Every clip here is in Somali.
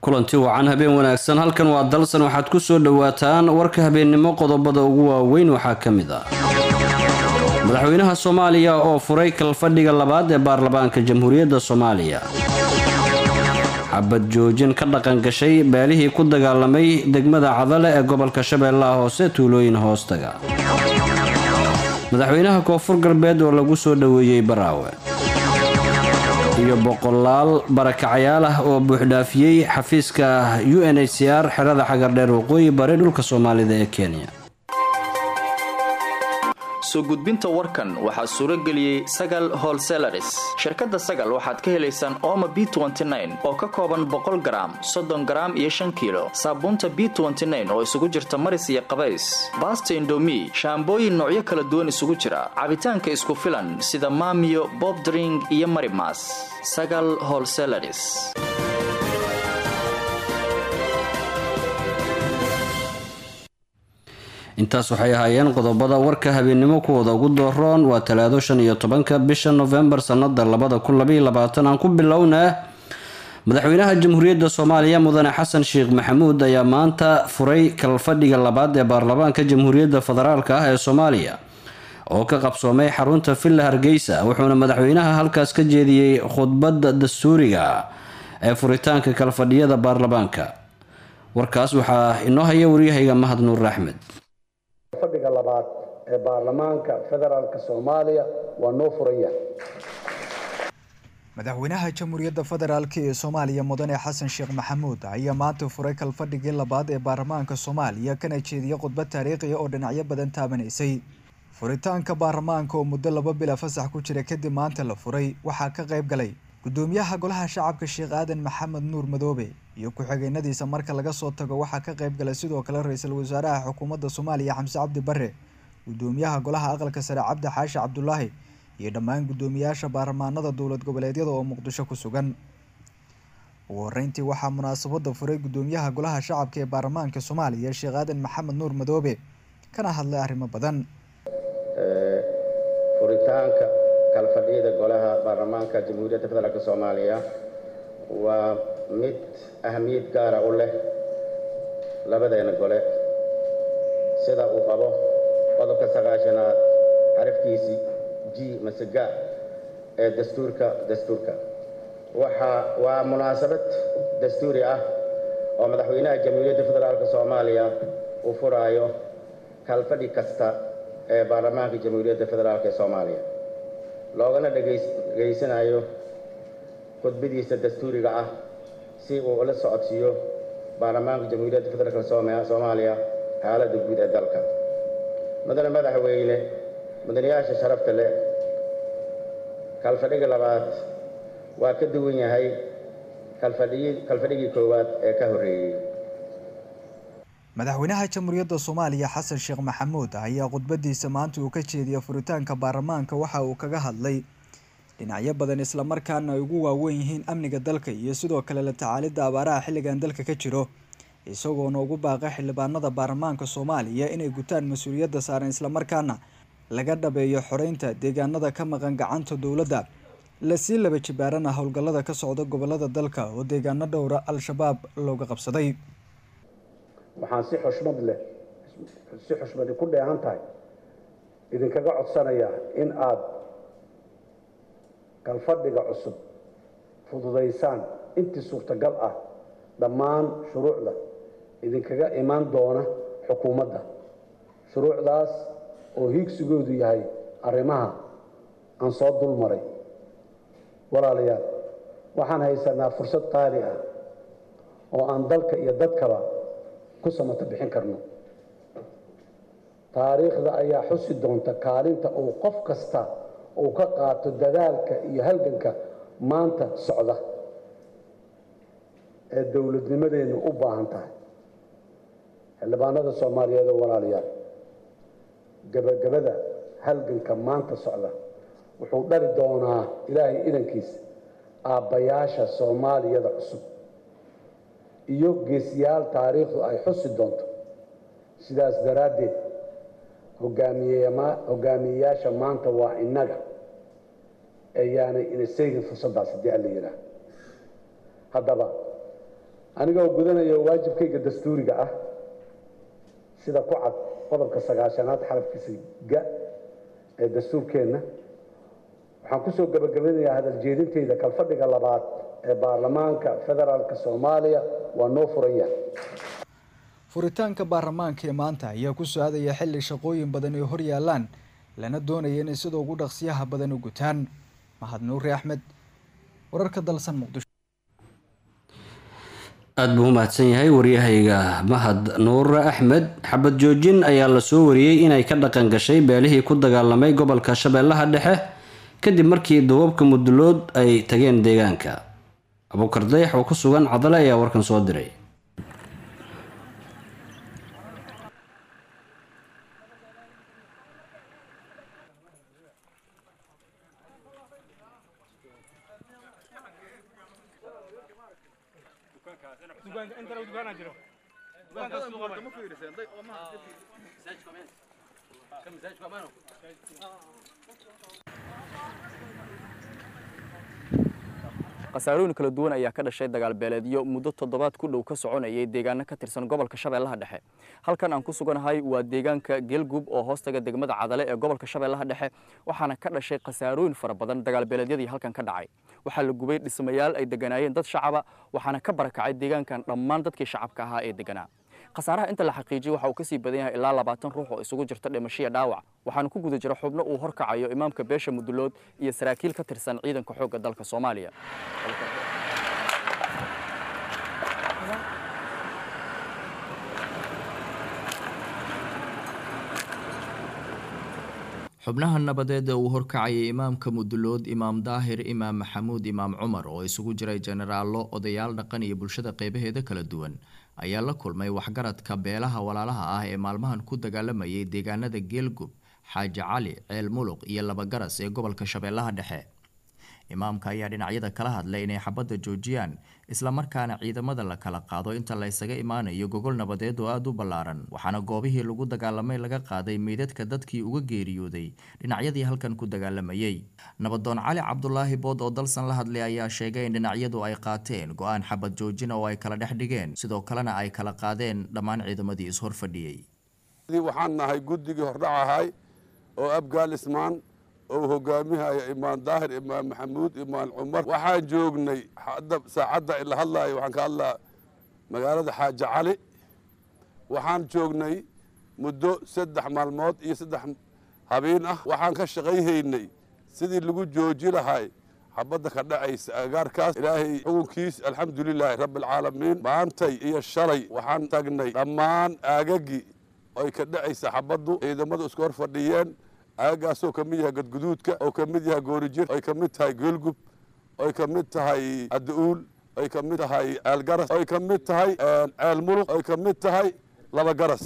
kulanti wacan habeen wanaagsan halkan waa dalsan waxaad ku soo dhowaataan warka habeennimo qodobada ugu waaweyn waxaa ka mid ah madaxweynaha soomaaliya oo furay kalfadhiga labaad ee baarlamaanka jamhuuriyadda soomaaliya xabad joojin ka dhaqan gashay beelihii ku dagaalamay degmada cadale ee gobolka shabeellaha hoose tuulooyin hoostaga madaxweynaha koonfur galbeed oo lagu soo dhoweeyey baraawe iyo boqolaal barakacayaal ah oo buuxdhaafiyey xafiiska u n h c r xerada xagardheer waqooyi bari dhulka soomaalida ee kenya soo gudbinta warkan waxaa suuro geliyey sagal holselaris shirkadda sagal waxaad ka helaysaan ooma b oo ka kooban boqol garaam soddon garaam iyo shan kiilo saabuunta b oo isugu jirta maris iyo qabays baasta indomi shaambooyin noocyo kala duwan isugu jira cabitaanka isku filan sida maamiyo bobdring iyo marimas sagal holselaris intaas waxay ahaayeen qodobada warka habeennimo kuwooda ugu dooroon waa talaado shan iyo tobanka bisha nofembar sanada labada kun labaiyo labaatan aan ku bilownaa madaxweynaha jamhuuriyadda soomaaliya mudane xasan sheekh maxamuud ayaa maanta furay kalfadhiga labaad ee baarlamaanka jamhuuriyadda federaalk ah ee soomaaliya oo ka qabsoomay xarunta villa hargeysa wuxuuna madaxweynaha halkaas ka jeediyey khudbadda dastuuriga ee furitaanka kalfadhiyada baarlamaanka warkaas waxaa inoo haya waryahayga mahad nuur axmed fadhiga labaad ee baarlamaanka federaalk soomaaliya waa noo furan yahay madaxweynaha jamhuuriyadda federaalk ee soomaaliya mudane xasan sheekh maxamuud ayaa maanta furay kalfadhigii labaad ee baarlamaanka soomaaliya kana jeediyey khudbad taariikhiya oo dhinacyo badan taabanaysay furitaanka baarlamaanka oo muddo laba bila fasax ku jira kadib maanta la furay waxaa ka qayb galay gudoomiyaha golaha shacabka sheekh aadan maxamed nuur madoobe iyo ku-xigeenadiisa marka laga soo tago waxaa ka qayb galay sidoo kale ra-iisul wasaaraha xukuumadda soomaaliya xamse cabdi bare gudoomiyaha golaha aqalka sare cabdi xaashi cabdulaahi iyo dhammaan gudoomiyaasha baarlamaanada dowlad goboleedyada oo muqdisho ku sugan ugu horeyntii waxaa munaasabada furay gudoomiyaha golaha shacabka ee baarlamaanka soomaaliya sheekh aadan maxamed nuur madoobe kana hadlay arrimo badan furitaanka kalfadhiyada golaha baarlamaanka jamhuuriyadda federaalk soomaaliya waa mid ahamiyad gaara u leh labadeena gole sida uu qabo qodobka sagaashanaad xarafkiisii g masega ee dastuurka dastuurka waxa waa munaasabad dastuuri ah oo madaxweynaha jamhuuriyadda federaalk soomaaliya uu furaayo kalfadhi kasta ee baarlamaanka jamhuuriyadda federaalk ee soomaaliya loogana dhegaysanayo khudbadiisa dastuuriga ah si uu ula socodsiiyo baarlamaanka jamhuuriyadda federaalk soomaaliya xaaladda guud ee dalka mudane madaxweyne mudanayaasha sharafta leh kalfadhiga labaad waa ka duwan yahay kalfadhigii koowaad ee ka horreeyey madaxweynaha jamhuuriyadda soomaaliya xasan sheekh maxamuud ayaa khudbadiisa maanta uu ka jeediyay furitaanka baarlamaanka waxa uu kaga hadlay dhinacyo badan islamarkaana ay ugu waaweyn yihiin amniga dalka iyo sidoo kale la tacaalidda abaaraha xilligan dalka ka jiro isagoona ugu baaqay xildhibaanada baarlamaanka soomaaliya inay gutaan mas-uuliyadda saaran islamarkaana laga dhabeeyo xoreynta deegaanada ka maqan gacanta dowladda lasii laba jibaarana howlgallada ka socda gobolada dalka oo deegaano dhowra al-shabaab looga qabsaday waxaan si xushmad leh si xushmadi ku dheehan tahay idinkaga codsanayaa in aada kalfadhiga cusub fududaysaan intii suurtagal ah dhammaan shuruucda idinkaga imaan doona xukuumadda shuruucdaas oo hiigsigoodu yahay arrimaha aan soo dul maray walaalayaal waxaan haysanaa fursad qaali ah oo aan dalka iyo dadkaba ku samato bixin karno taariikhda ayaa xusi doonta kaalinta uu qof kasta uu ka qaato dadaalka iyo halganka maanta socda ee dowladnimadeennu u baahan tahay xildhibaanada soomaaliyeed oo walaalayaal gebagabada halganka maanta socda wuxuu dhali doonaa ilaahay idankiisa aabbayaasha soomaaliyada cusub iyo geesiyaal taariikhdu ay xusi doonto sidaas daraaddeed hogaamiyeyaasha maanta waa innaga ayaanay ina seegin fursaddaas haddii alla yidhaah haddaba aniga oo gudanaya waajibkayga dastuuriga ah sida ku cad qodobka sagaashanaad xarafkiisa ga ee dastuurkeenna waxaan kusoo gabagabanayaa hadal jeedintayda kalfadhiga labaad ee baarlamaanka federaalk soomaaliya waa noo furan yahay furitaanka baarlamaanka ee maanta ayaa ku socdaya xilli shaqooyin badan ay hor yaalaan lana doonaya inay sida ugu dhaqsiyaha badan u gutaan mahad nuuri axmed wararka dalsan muqdisho aada buu u mahadsan yahay waryahayga mahad nuur axmed xabad joojin ayaa lasoo wariyey inay ka dhaqan gashay beelihii ku dagaalamay gobolka shabeellaha dhexe kadib markii duubabka mudulood ay tageen deegaanka abuukar dayax oo ku sugan cadale ayaa warkan soo diray khasaarooyin kala duwan ayaa ka dhashay dagaal beeleedyo muddo toddobaad ku dhow ka soconayay deegaano ka tirsan gobolka shabeellaha dhexe halkan aan ku suganahay waa deegaanka geelgub oo hoostaga degmada cadale ee gobolka shabeellaha dhexe waxaana ka dhashay khasaarooyin fara badan dagaal beeleedyadii halkan ka dhacay waxaa la gubay dhismayaal ay deganaayeen dad shacaba waxaana ka barakacay deegaankan dhammaan dadkii shacabka ahaa ee deganaa khasaaraha inta la xaqiijiyey waxa uu ka sii badan yahay ilaa labaatan ruux oo isugu jirta dhimashiya dhaawac waxaana ku guda jira xubno uu horkacayo imaamka beesha mudulood iyo saraakiil ka tirsan ciidanka xoogga dalka soomaaliya xubnaha nabadeed ee uu horkacayay imaamka mudulood imaam daahir imaam maxamuud imaam cumar oo isugu jiray jenaraallo odayaal dhaqan iyo bulshada qeybaheeda kala duwan ayaa la kulmay waxgaradka beelaha walaalaha ah ee maalmahan ku dagaalamayay deegaanada geelgub xaaji cali ceel muluq iyo labagaras ee gobolka shabeellaha dhexe imaamka ayaa dhinacyada kala hadlay inay xabadda joojiyaan islamarkaana ciidamada la kala qaado inta la ysaga imaanayo gogol nabadeed oo aada u ballaaran waxaana goobihii lagu dagaalamay laga qaaday meydadka dadkii uga geeriyooday dhinacyadii halkan ku dagaalamayay nabadoon cali cabdulaahi bood oo dalsan la hadlay ayaa sheegay in dhinacyadu ay qaateen go-aan xabad joojina oo ay kala dhex dhigeen sidoo kalena ay kala qaadeen dhammaan ciidamadii ishor fadhiyey waxaan nahay guddigii hordhac ahay oo abgaal ismaan oo hogaamihaya imaan daahir imaan maxamuud imaan cumar waxaan joognay hadda saacadda ila hadlaayo waxaan ka hadlaa magaalada xaaji cali waxaan joognay muddo saddex maalmood iyo saddex habeen ah waxaan ka shaqayhaynay sidii lagu jooji lahay xabadda ka dhacaysa agaarkaas ilaahay xukunkiis alxamdulilaahi rabbialcaalamiin maantay iyo shalay waxaan tagnay dhammaan aagagii ay ka dhacaysa xabaddu ciidamadu isku hor fadhiyeen aagaasoo ka mid yahay gadguduudka oo ka mid yahay goorijir ay ka mid tahay geelgub ay ka mid tahay adda-uul ay ka mid tahay ceelgaras ay ka mid tahay ceel muluq ay ka mid tahay laba garas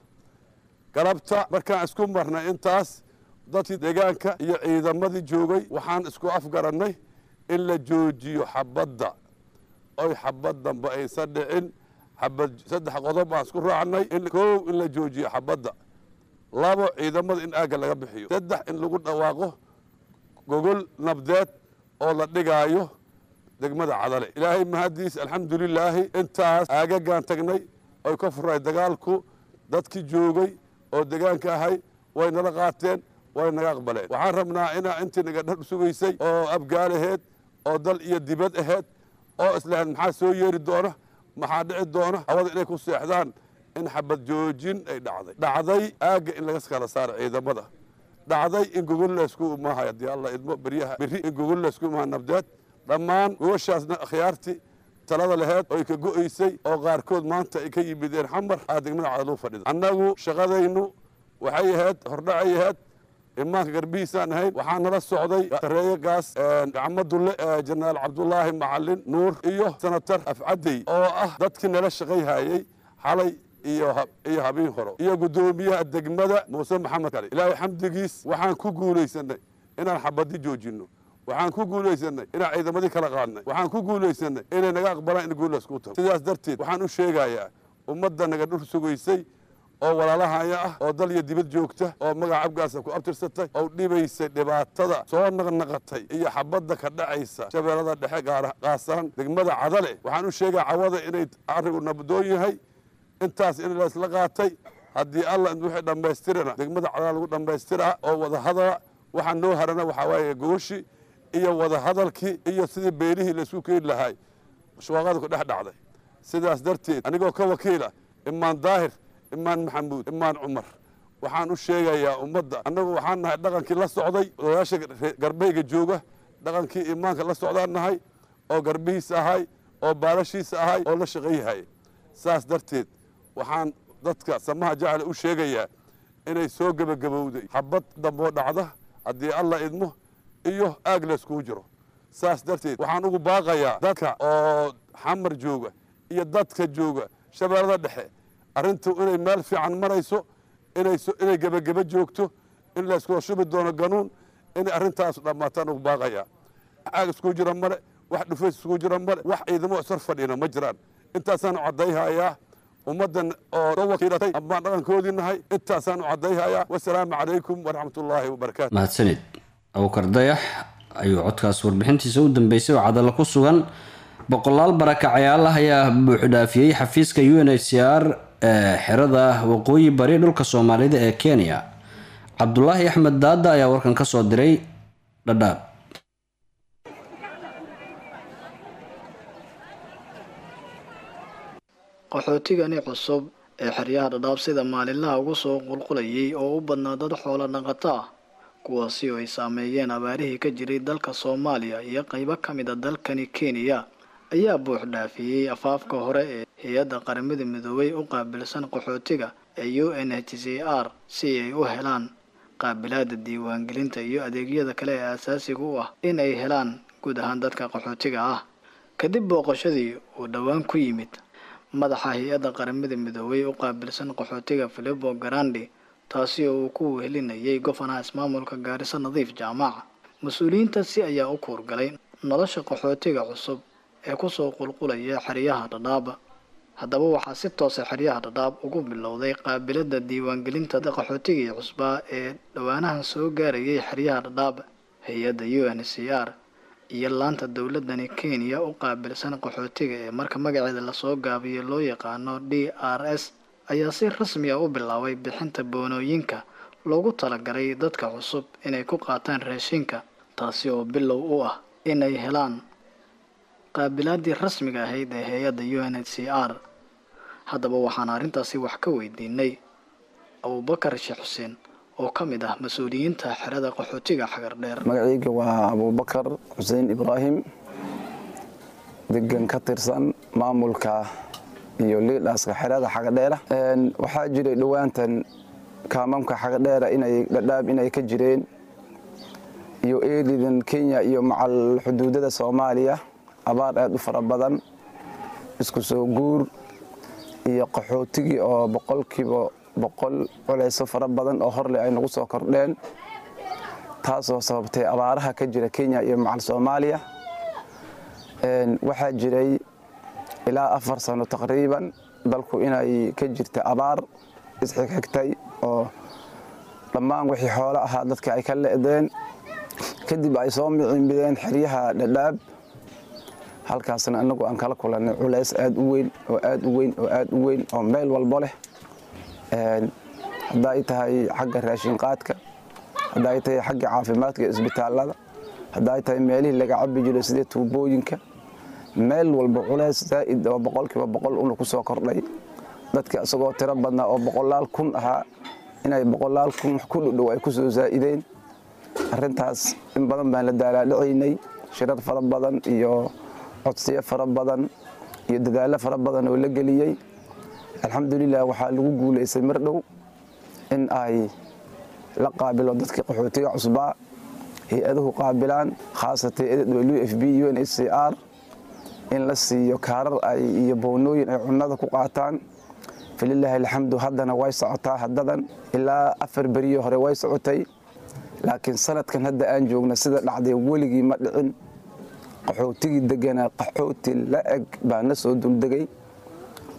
galabta markaan isku marnay intaas dadkii deegaanka iyo ciidamadii joogay waxaan isku afgarannay in la joojiyo xabadda oy xabad dambe aysan dhicin xabad saddex qodob aan isku raacnay in kow in la joojiyo xabadda labo ciidamada in aagga laga bixiyo saddex in lagu dhawaaqo gogol nabdeed oo la dhigaayo degmada cadale ilaahay mahaddiis alxamdulilaahi intaas aagagaan tagnay oy ka furay dagaalku dadkii joogay oo degaanka ahay way nala qaateen way naga aqbaleen waxaan rabnaa inaa intii naga dhar sugaysay oo abgaal aheed oo dal iyo dibad aheed oo islahayd maxaa soo yeeri doona maxaa dhici doona hawada inay ku seexdaan in xabad joojin ay dhacday dhacday aagga in laga kala saaro ciidamada dhacday in gogol laysku imaahay haddii alla idmo beryaha berri in gogol laysku imaaha nabdeed dhammaan gogoshaasna akhyaartii talada laheed oy ka go'aysay oo qaarkood maanta ay ka yimideen xamar aa degmada cadaluu fadhida annagu shaqadaynu waxay ahayd hordhacay ahayd imaanka garbihiisaan ahayn waxaa nala socday tareeyagaas gacmadulle jenaraal cabdulaahi macalin nuur iyo senatar afcadey oo ah dadkii nala shaqayhayey xalay iyo habiin horo iyo guddoomiyaha degmada muuse maxamed kale ilaahay xamdigiis waxaan ku guulaysanay inaan xabadi joojinno waxaan ku guulaysanay inaan ciidamadii kala qaadnay waxaan ku guulaysanay inay naga aqbalaan in guulaas ku tago sidaas darteed waxaan u sheegayaa ummadda naga dhur sugaysay oo walaalahaya ah oo dal iyo dibad joogta oo magaca abgaasa ku abtirsatay oo dhibaysay dhibaatada soo naqnaqatay iyo xabadda ka dhacaysa shabeellada dhexe qaasaan degmada cadale waxaan u sheegaa cawada inay arrigu nabdoon yahay intaas in laysla qaatay haddii alla wixii dhammaystirana degmada cadale lagu dhammaystiraa oo wadahadala waxaa noo harana waxaa waaye gooshi iyo wadahadalkii iyo sidii beelihii laysku keeni lahay shwaaqada ku dhex dhacday sidaas darteed anigoo ka wakiila imaan daahir imaan maxamuud imaan cumar waxaan u sheegayaa ummadda annagu waxaan nahay dhaqankii la socday odayaasha garbahayga jooga dhaqankii imaanka la socdaan nahay oo garbihiisa ahay oo baalashiisa ahay oo la shaqayyahay saas darteed waxaan dadka samaha jacale u sheegayaa inay soo gebagabowday xabad damboo dhacda haddii alla idmo iyo aag layskugu jiro saas darteed waxaan ugu baaqayaa dadka oo xamar jooga iyo dadka jooga shabeellada dhexe arrintu inay meel fiican marayso inay gebageba joogto in layskula shubi doono ganuun inay arrintaas dhammaataan ugu baaqayaa aag iskugu jira male wax dhufays iskugu jira male wax ciidamo isar fadhina ma jiraan intaasaan caddayhayaa ummaddan oo soo wakiilatay amaan dhaqankoodii nahay intaasaan u caddayhayaa wasalaamu calaykum waraxmatullaahi wabarakaatu mahadsanid abukar dayax ayuu codkaas warbixintiisa u dambeysay oo cadalo ku sugan boqolaal barakacayaal ah ayaa buuxdhaafiyey xafiiska u n h c r ee xerada waqooyi bari dhulka soomaalida ee kenya cabdulaahi axmed daada ayaa warkan ka soo diray dhadhaab qaxootigani cusub ee xeryaha dhadhaab sida maalinlaha ugu soo qulqulayay oo u badnaa dad xoolo dhaqato ah kuwaasi oo ay saameeyeen abaarihii ka jiray dalka soomaaliya iyo qaybo ka mid a dalkani kenya ayaa buux dhaafiyey afaafka hore ee hay-adda qaramada midoobay u qaabilsan qaxootiga ee u n h c r si ay u helaan qaabilaada diiwaangelinta iyo adeegyada kale ee asaasiga u ah in ay helaan guud ahaan dadka qaxootiga ah kadib booqashadii uu dhowaan ku yimid madaxa hay-adda qaramada midoobay u qaabilsan qaxootiga filipo garandi taasi oo uu ku wehelinayay gofanaha ismaamulka gaariso nadiif jaamaca mas-uuliyiintaasi ayaa u kuurgalay nolosha qaxootiga cusub ee kusoo qulqulaya xeryaha dhadhaab haddaba waxaa si toosa xeryaha dhadhaab ugu bilowday qaabilada diiwaangelinta qaxootigii cusbaa ee dhowaanahan soo gaarayay xeryaha dhadhaab hay-adda u n c r iyo laanta dowladani kenya u qaabilsan qaxootiga ee marka magaceeda lasoo gaabiyo loo yaqaano d r s ayaa si rasmi ah u bilaabay bixinta boonooyinka loogu talagalay dadka cusub inay ku qaataan raashinka taasi oo bilow u ah inay helaan qaabilaadii rasmiga ahayd ee hay-adda u n h c r haddaba waxaan arrintaasi wax ka weydiinay abubakar sheekh xuseen oo ka mid ah mas-uuliyiinta xerada qaxootiga xagar dheer magacayga waa abubakar xuseen ibraahim degan ka tirsan maamulka iyo liidhaaska xerada xagadheera waxaa jiray dhowaantan kaamamka xagadheera inay dhadhaab inay ka jireen iyo eelidan kenya iyo macal xuduudada soomaaliya abaar aad u fara badan isku soo guur iyo qaxootigii oo boqolkiiba boqol culeyso fara badan oo horleh ay nagu soo kordheen taasoo sababtay abaaraha ka jira kenya iyo macal soomaaliya waxaa jiray ilaa afar sano taqriiban dalku inay ka jirta abaar isxigxigtay oo dhammaan wixii xoolo ahaa dadka ay ka le'deen kadib ay soo micimbideen xeryaha dhadhaab halkaasna inagu aan kala kulannay culays aad u weyn oo aad u weyn oo aad u weyn oo meel walbo leh hadda ay tahay xagga raashinqaadka hadda ay tahay xagga caafimaadka iyo isbitaallada hadda ay tahay meelihii laga cabi jiray sidee tuubooyinka meel walba culays zaa'id oo boqolkiiba boqol una ku soo kordhay dadka isagoo tiro badnaa oo boqolaal kun ahaa inay boqolaal kun wax ku dhudhow ay ku soo zaa'ideen arrintaas in badan baan la daalaadhacaynay shirar fara badan iyo codsiyo fara badan iyo dadaallo fara badan oo la geliyey alxamdulilah waxaa lagu guulaystay mar dhow in ay la qaabilo dadkii qaxootiga cusbaa hay-aduhu qaabilaan khaasatay w f b u n h c r in la siiyo kaarar ay iyo boonooyin ay cunnada ku qaataan falilaahi alxamdu haddana way socotaa haddadan ilaa afar beriyo hore way socotay laakiin sanadkan hadda aan joogna sida dhacday weligii ma dhicin qaxootigii deganaa qaxooti la eg baa na soo duldegay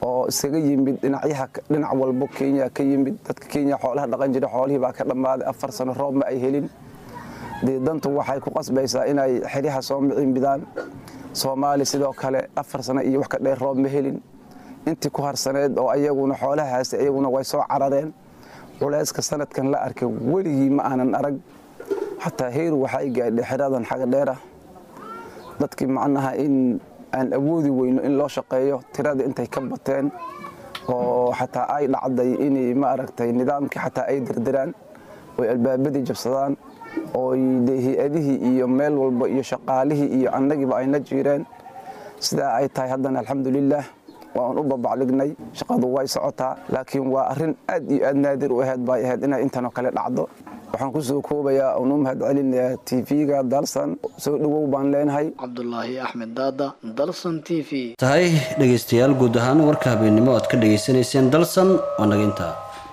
oo isaga yimid dhinacyaha dhinac walbo kenya ka yimid dadka kenya xoolaha dhaqan jira xoolihii baa ka dhammaaday afar sano roob ma ay helin dee dantu waxay ku qasbaysaa inay xeryaha soo miciinbidaan soomaali sidoo kale afar sano iyo wax ka dheer roob ma helin intii ku harsaneed oo ayaguna xoolaha haastay ayaguna way soo carareen culayska sanadkan la arkay weligii ma aanan arag xataa heeru waxay gaadhay xeradan xaga dheer ah dadkii macnaha in aan awoodi weyno in loo shaqeeyo tirada intay ka bateen oo xataa ay dhacday inay ma aragtay nidaamkii xataa ay dirdiraan oy albaabadii jabsadaan ooy dee hay-adihii iyo meel walba iyo shaqaalihii iyo annagiiba ayna jiireen sidaa ay tahay haddana alxamdulilaah waan u babacdhignay shaqadu way socotaa laakiin waa arrin aad iyo aad naadir u ahayd bay ahayd inay intanoo kale dhacdo waxaan ku soo koobayaa oon u mahad celinayaa tv-ga dalsan soo dhowow baan leenahay cabdulaahi axmed daada dalsan t v tahay dhegaystayaal guud ahaan warka habeennimo aad ka dhegaysanayseen dalsan waa naga intaa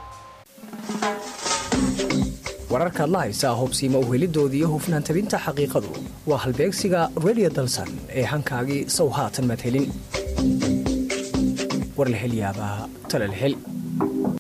wararkaad la haysaa hobsiima uhelidooda iyo hufnaan tabinta xaqiiqadu waa halbeegsiga redio dalsan ee hankaagii sow haatan madhelin war la hel yaabaa tala la hel